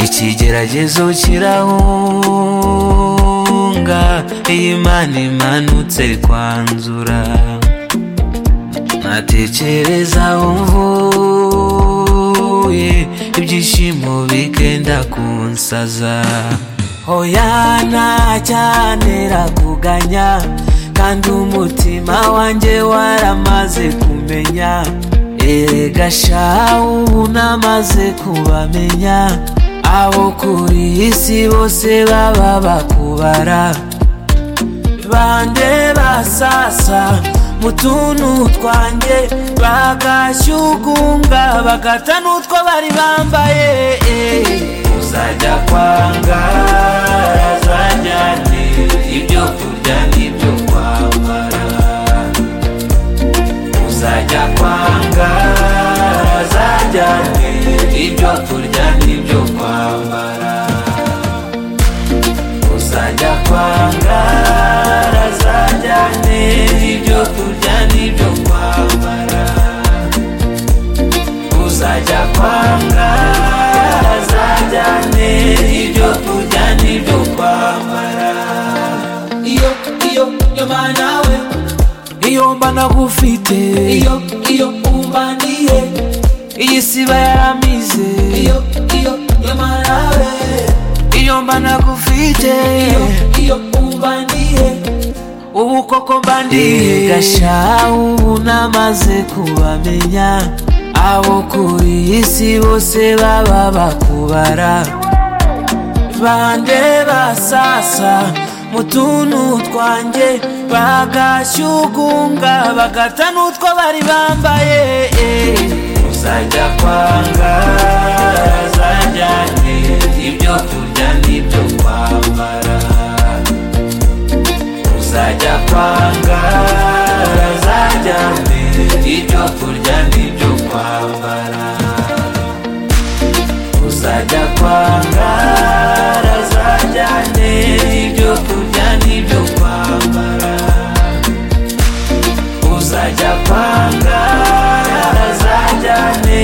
ikigeragezo kirahunga iyo imana imanutse kwanzura ntatekereza aho mvuye ibyishimo bigenda kunsaza hoya ntacyantera kuganya kandi umutima wanjye waramaze kumenya erega sha ubu namaze kubamenya abo kuri isi bose baba bakubara bande basasa mu tuntu twanjye bagashyugunga bagata n'utwo bari bambaye uzajya kwanga azajyane ibyo kurya n'ibyo kwambara uzajya kwanga azajyane ibyo kurya n'ibyo kwambara uzajya kwanga azajyane ibyo kurya n'ibyo kwambara uzajya kwanga azajyane ibyo kurya n'ibyo kwambara iyo iyo iyo manawe iyo mba nagufite iyo iyo umbaniye iyi si iba yaramize iyo iyo iyo manawe iyo mba nagufite iyo iyo umbaniye ubu koko mbandiye gasha ubu namaze kubamenya abo kuri isi bose baba bakubara bande basasa mu tuntu twanjye bagashyugunga bagata n'utwo bari bambaye uzajya kwanga azajyane ibyo kurya n'ibyo kwambara uzajya kwanga azajyane ibyo kurya n'ibyo kwambara uzajya kwanga azajyane ibyo kurya n'ibyo kwambara uzajya kwanga azajyane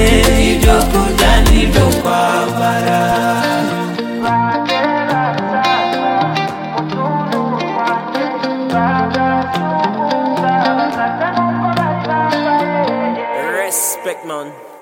ibyo kurya n'ibyo kwambara Respect, man.